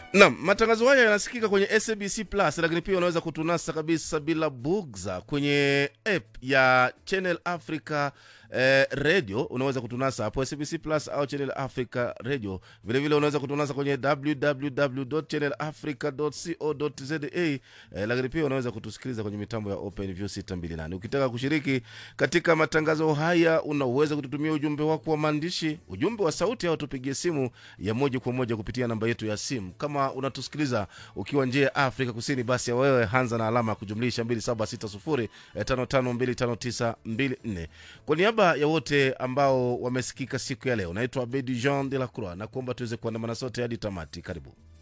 Naam, matangazo haya yanasikika kwenye SABC Plus, lakini pia unaweza kutunasa kabisa bila bugza kwenye app ya Channel Africa eh, Radio. Unaweza kutunasa hapo SABC Plus au Channel Africa Radio. Vile vile unaweza kutunasa kwenye www.channelafrica.co.za eh, lakini pia unaweza kutusikiliza kwenye mitambo ya OpenView 628. Ukitaka kushiriki katika matangazo haya, unaweza kututumia ujumbe wako wa maandishi, ujumbe wa sauti, au tupigie simu ya moja kwa moja kupitia namba yetu ya simu. Kama unatusikiliza ukiwa nje ya Afrika Kusini, basi wewe hanza na alama ya kujumlisha 2760552594. Kwa niaba ya wote ambao wamesikika siku ya leo, naitwa Abedi Jean de la Croix na kuomba tuweze kuandamana sote hadi tamati. Karibu.